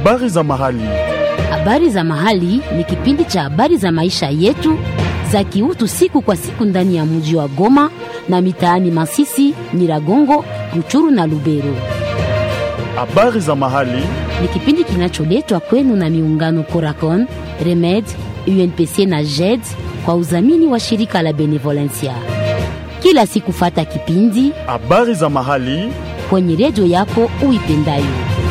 Habari za mahali. Habari za mahali ni kipindi cha habari za maisha yetu za kiutu siku kwa siku ndani ya mji wa Goma na mitaani Masisi, Nyiragongo, Ruchuru na Lubero. Habari za mahali. Ni kipindi kinacholetwa kwenu na miungano Coracon, Remed, UNPC na JED kwa udhamini wa shirika la Benevolencia. Kila siku fata kipindi Habari za mahali. kwenye redio yako uipendayo.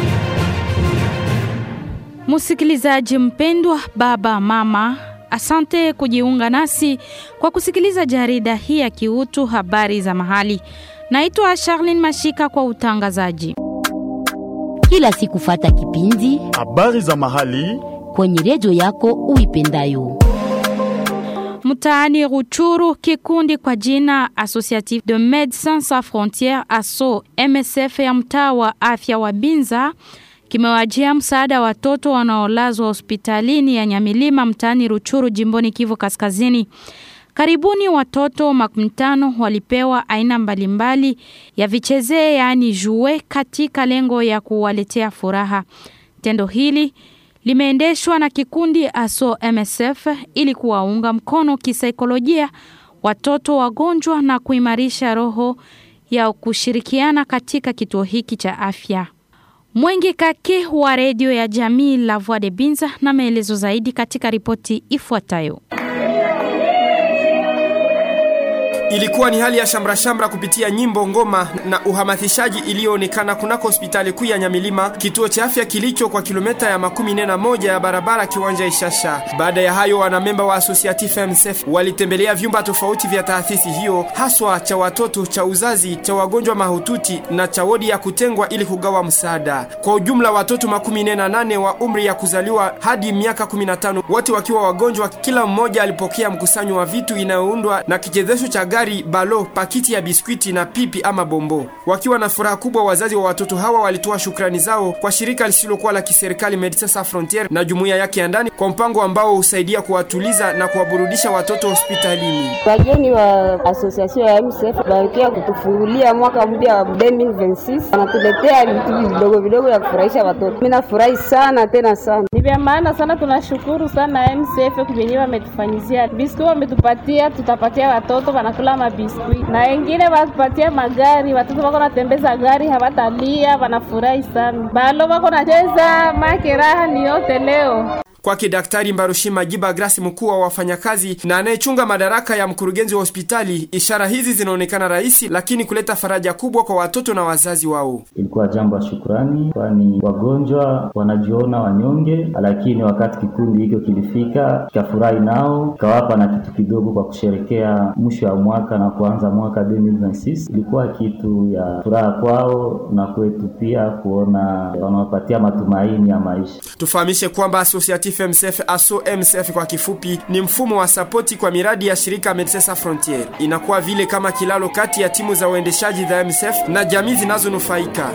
Msikilizaji mpendwa, baba mama, asante kujiunga nasi kwa kusikiliza jarida hii ya kiutu habari za mahali. Naitwa Charlene Mashika kwa utangazaji. Kila siku fata kipindi Habari za mahali. kwenye redio yako uipendayo. Mtaani Ruchuru, kikundi kwa jina Associatif de Médecins Sans Frontieres ASSO MSF ya mtaa wa afya wa Binza kimewajia msaada watoto wanaolazwa hospitalini ya Nyamilima mtaani Ruchuru jimboni Kivu Kaskazini. Karibuni watoto makumi tano walipewa aina mbalimbali ya vichezee yaani jue katika lengo ya kuwaletea furaha. Tendo hili limeendeshwa na kikundi ASO MSF ili kuwaunga mkono kisaikolojia watoto wagonjwa na kuimarisha roho ya kushirikiana katika kituo hiki cha afya. Mwenge Kake wa redio ya jamii La Voix de Binza na maelezo zaidi katika ripoti ifuatayo. Ilikuwa ni hali ya shamra shamra kupitia nyimbo, ngoma na uhamasishaji iliyoonekana kunako hospitali kuu ya Nyamilima, kituo cha afya kilicho kwa kilomita ya makumi nne na moja ya barabara kiwanja Ishasha. Baada ya hayo, wanamemba wa Associatif MSF walitembelea vyumba tofauti vya taasisi hiyo, haswa cha watoto, cha uzazi, cha wagonjwa mahututi na cha wodi ya kutengwa ili kugawa msaada. Kwa ujumla watoto makumi nne na nane wa umri ya kuzaliwa hadi miaka 15 wote wakiwa wagonjwa. Kila mmoja alipokea mkusanyo wa vitu inayoundwa na kichezesho cha gari, balo, pakiti ya biskwiti na pipi ama bombo. Wakiwa na furaha kubwa, wazazi wa watoto hawa walitoa shukrani zao kwa shirika lisilokuwa la kiserikali Medecins Sans Frontieres na jumuiya yake ya ndani kwa mpango ambao husaidia kuwatuliza na kuwaburudisha watoto hospitalini. Wageni wa association ya MSF balikia kutufungulia mwaka mpya wa 2026 wanatuletea vitu vidogo vidogo ya kufurahisha watoto. Mimi nafurahi sana tena sana. Ni vya maana sana, tunashukuru sana MSF kwenye wametufanyizia biskuti, wametupatia tutapatia watoto wanakula mabiskuti, na wengine watupatia magari, watoto wako natembeza gari hawatalia, wanafurahi sana. Balo wako nacheza make raha ni yote leo. Kwake Daktari Mbarushima Giba Grasi, mkuu wa wafanyakazi na anayechunga madaraka ya mkurugenzi wa hospitali, ishara hizi zinaonekana rahisi, lakini kuleta faraja kubwa kwa watoto na wazazi wao. Ilikuwa jambo la shukurani, kwani wagonjwa wanajiona wanyonge, lakini wakati kikundi hicho kilifika kikafurahi nao, kikawapa na kitu kidogo kwa kusherekea mwisho wa mwaka na kuanza mwaka 2026 ilikuwa kitu ya furaha kwao na kwetu pia, kuona wanawapatia matumaini ya maisha. Tufahamishe kwamba Associatif MSF ASO MSF kwa kifupi ni mfumo wa sapoti kwa miradi ya shirika Medecins Sans Frontieres. Inakuwa vile kama kilalo kati ya timu za uendeshaji za MSF na jamii zinazonufaika.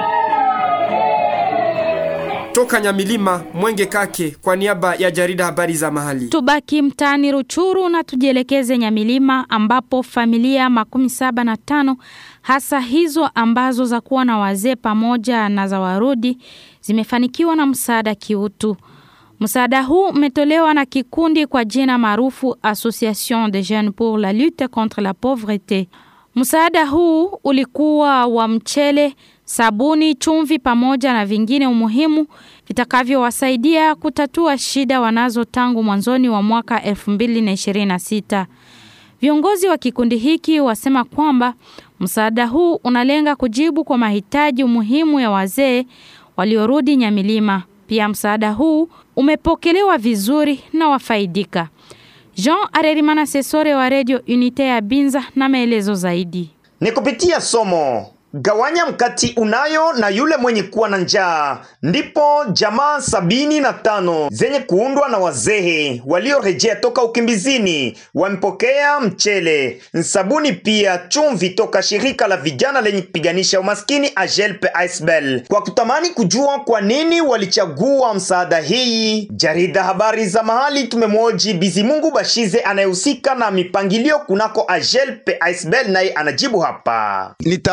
Toka Nyamilima, Mwenge Kake kwa niaba ya jarida habari za mahali. Tubaki mtaani Ruchuru na tujielekeze Nyamilima ambapo familia makumi saba na tano hasa hizo ambazo za kuwa na wazee pamoja na za warudi zimefanikiwa na msaada kiutu. Msaada huu umetolewa na kikundi kwa jina maarufu Association des Jeunes pour la lutte contre la pauvreté. Msaada huu ulikuwa wa mchele, sabuni, chumvi pamoja na vingine umuhimu vitakavyowasaidia kutatua shida wanazo tangu mwanzoni wa mwaka 2026. Viongozi wa kikundi hiki wasema kwamba msaada huu unalenga kujibu kwa mahitaji muhimu ya wazee waliorudi Nyamilima. Pia msaada huu umepokelewa vizuri na wafaidika. Jean Arerimana Sesore wa Radio Unite ya Binza na maelezo zaidi. Ni kupitia somo gawanya mkati unayo na yule mwenye kuwa na njaa, ndipo jamaa sabini na tano zenye kuundwa na wazee waliorejea toka ukimbizini wamepokea mchele, sabuni, pia chumvi toka shirika la vijana lenye kupiganisha umaskini Ajelpe Aisbel. Kwa kutamani kujua kwa nini walichagua msaada hii, jarida habari za mahali tumemwoji Bizimungu Bashize anayehusika na mipangilio kunako Ajelpe Aisbel, naye anajibu hapa. nitaanjia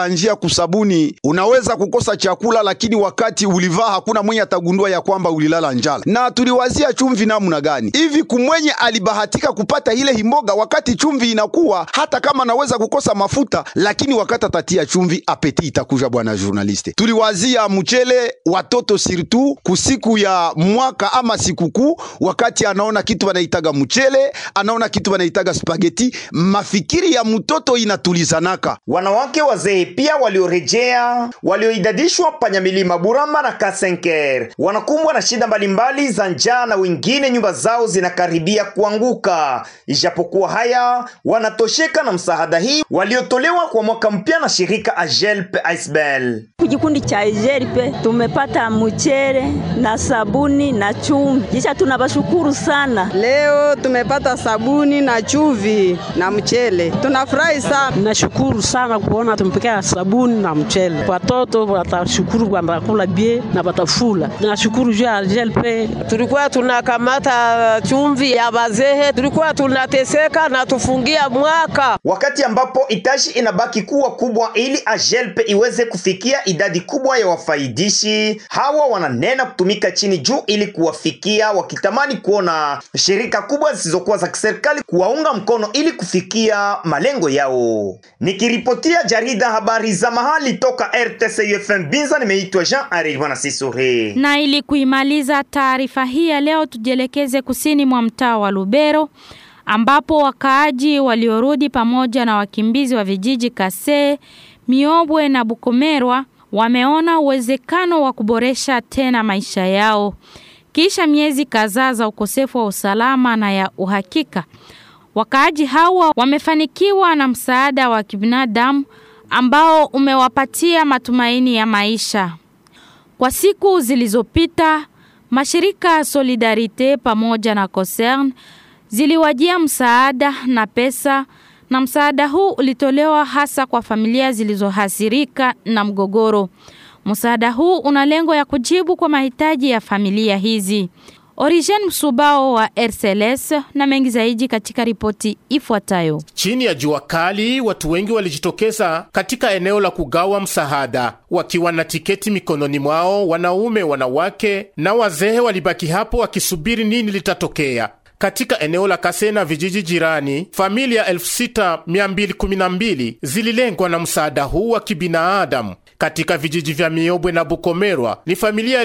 kusabuni, unaweza kukosa chakula, lakini wakati ulivaa hakuna mwenye atagundua ya kwamba ulilala njala. Na tuliwazia chumvi namna gani hivi, kumwenye alibahatika kupata ile himboga wakati chumvi inakuwa, hata kama anaweza kukosa mafuta, lakini wakati atatia chumvi, apeti itakuja. Bwana journaliste, tuliwazia mchele watoto sirtu kusiku ya mwaka ama sikukuu, wakati anaona kitu wanaitaga mchele, anaona kitu wanaitaga spageti, mafikiri ya mtoto inatulizanaka. Wanawake wazee pia waliorejea walioidadishwa panyamilima Burama na Kasenker wanakumbwa na shida mbalimbali za njaa na wengine nyumba zao zinakaribia kuanguka. Ijapokuwa haya wanatosheka na msaada hii waliotolewa kwa mwaka mpya na shirika Agelp Isbel. Kikundi cha Agelp tumepata mchere na sabuni na chumvi, kisha tunabashukuru sana. Leo tumepata sabuni na chumvi na mchele, tunafurahi sana. Nashukuru sana kuona tumepokea sabuni na mchele. Watoto watashukuru kwamba kula bie na watafula. Nashukuru juu ya Agelp. Tulikuwa tunakamata chumvi ya bazehe, tulikuwa tunateseka na tufungia mwaka, wakati ambapo itashi inabaki kuwa kubwa ili Agelp iweze kufikia idadi kubwa ya wafaidishi hawa. Wananena kutumika chini juu ili kuwafikia, wakitamani kuona shirika kubwa zisizokuwa za kiserikali kuwaunga mkono ili kufikia malengo yao. Nikiripotia jarida habari za mahali toka RTC UFM Binza, nimeitwa Jean Arirwana Sisure. Na ili kuimaliza taarifa hii ya leo, tujielekeze kusini mwa mtaa wa Lubero ambapo wakaaji waliorudi pamoja na wakimbizi wa vijiji Kase, Miobwe na Bukomerwa wameona uwezekano wa kuboresha tena maisha yao kisha miezi kadhaa za ukosefu wa usalama na ya uhakika. Wakaaji hawa wamefanikiwa na msaada wa kibinadamu ambao umewapatia matumaini ya maisha. Kwa siku zilizopita, mashirika Solidarite pamoja na Concern ziliwajia msaada na pesa na msaada huu ulitolewa hasa kwa familia zilizohasirika na mgogoro. Msaada huu una lengo ya kujibu kwa mahitaji ya familia hizi. Origen Msubao wa RCLS na mengi zaidi katika ripoti ifuatayo. Chini ya jua kali, watu wengi walijitokeza katika eneo la kugawa msaada wakiwa na tiketi mikononi mwao. Wanaume, wanawake na wazee walibaki hapo wakisubiri nini litatokea. Katika eneo la Kase na vijiji jirani, familia 6212 zililengwa na msaada huu wa kibinadamu. Katika vijiji vya Miobwe na Bukomerwa ni familia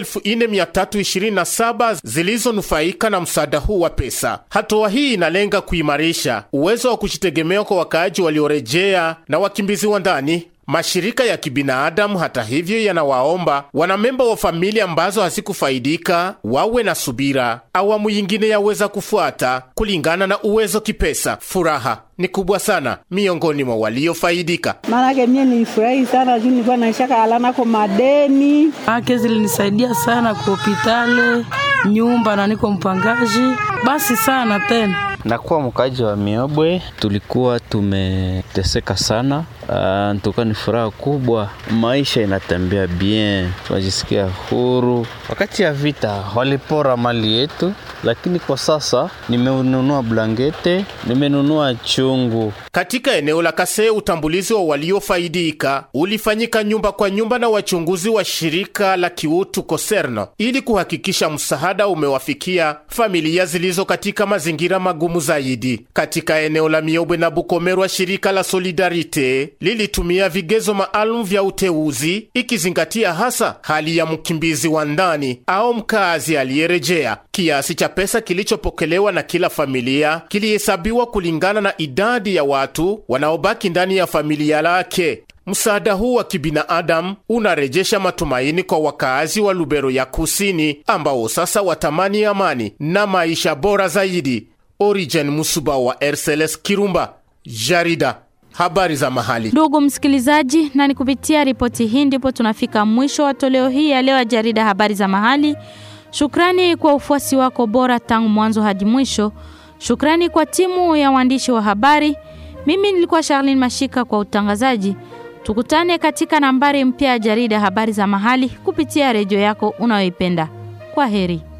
4327 zilizonufaika na msaada huu wa pesa. Hatua hii inalenga kuimarisha uwezo wa kujitegemea kwa wakaaji waliorejea na wakimbizi wa ndani. Mashirika ya kibinadamu hata hivyo, yanawaomba wanamemba wa familia ambazo hazikufaidika wawe na subira. Awamu yingine yaweza kufuata kulingana na uwezo kipesa. Furaha ni kubwa sana miongoni mwa waliofaidika. Maanake mie nilifurahi sana juu nilikuwa naishaka alanako madeni ake zilinisaidia sana kwa hopitale nyumba na niko mpangaji basi sana tena Nakuwa mkaji wa Miobwe, tulikuwa tumeteseka sana. Uh, ntuka ni furaha kubwa, maisha inatembea bien, tunajisikia huru. Wakati ya vita walipora mali yetu, lakini kwa sasa nimenunua blankete, nimenunua chungu. Katika eneo la Kase, utambulizi wa waliofaidika ulifanyika nyumba kwa nyumba na wachunguzi wa shirika la kiutu Koserno ili kuhakikisha msaada umewafikia familia zilizo katika mazingira magumu zaidi. Katika eneo la Miobwe na Bukomerwa, shirika la Solidarite lilitumia vigezo maalum vya uteuzi ikizingatia hasa hali ya mkimbizi wa ndani au mkazi aliyerejea. Kiasi cha pesa kilichopokelewa na kila familia kilihesabiwa kulingana na idadi ya watu wanaobaki ndani ya familia lake. Msaada huu wa kibinadamu unarejesha matumaini kwa wakaazi wa Lubero ya Kusini ambao sasa watamani amani na maisha bora zaidi. Origen Musuba wa RCLS Kirumba, jarida habari za mahali. Ndugu msikilizaji, na ni kupitia ripoti hii ndipo tunafika mwisho wa toleo hii ya leo ya jarida habari za mahali. Shukrani kwa ufuasi wako bora tangu mwanzo hadi mwisho. Shukrani kwa timu ya waandishi wa habari. Mimi nilikuwa Charlene Mashika kwa utangazaji. Tukutane katika nambari mpya ya jarida habari za mahali kupitia redio yako unayoipenda. Kwa heri.